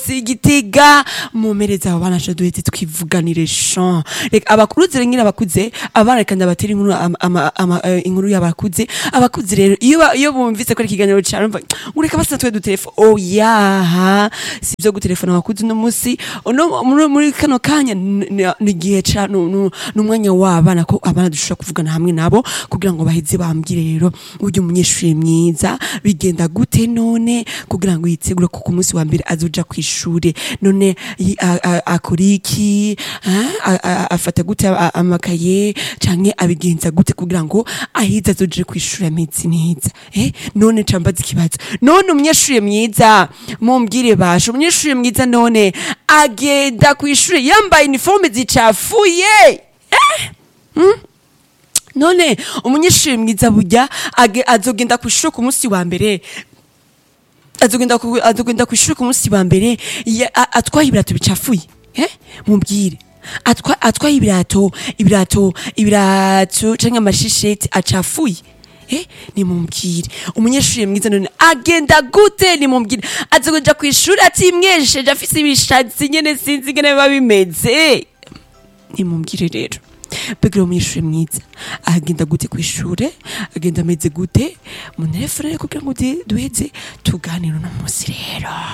igitega mumereza abo bana sha duheze twivuganire sha reka abakuruze rero nyine abakuze abana reka ndabatera inkuru ama- ama- ama- eh, inkuru y'abakuze abakuze rero iyo ba- iyo bumvise ko ari ikiganiro cyane umva ureka basa twe dutelefone oh yaha si byo gutelefona abakuze uno munsi uno muri muri kano kanya ni- ni ni igihe ca nu- nu- n'umwanya w'abana ko abana dushobora kuvugana hamwe nabo kugira ngo baheze bambwire rero uburyo umunyeshuri mwiza bigenda gute none kugira ngo yitegure ko ku munsi wa mbere azoja ku ishuri none yi- a- a- akora iki ah, a- a- afata gute a- amakaye canke abigenza gute kugira ngo ahize azoje ku ishuri ameze neza eh none cambaza ikibazo none umunyeshuri mwiza mumbwire basha umunyeshuri mwiza none agenda ku ishuri yambaye uniforme zicafuye none umunyeshuri mwiza burya age- azogenda ku ishuri ku munsi wa mbere azogenda ku azogenda ku ishuri ku munsi wa mbere ya- a- atwaye ibirato bicafuye eh mumbwire atwa atwaye ibirato ibirato ibirato canke amashisheti acafuye Eh, nimumbwire umunyeshuri mwiza none agenda gute nimumbwire azokuja ku ishuri atimwesheje afise ibishatsi nyene sinzi ingene biba bimeze nimumbwire rero mbega umunyeshuri mwiza agenda gute ku ishuri agenda ameze gute mu telefone kugira ngo duheze tuganire uno munsi rero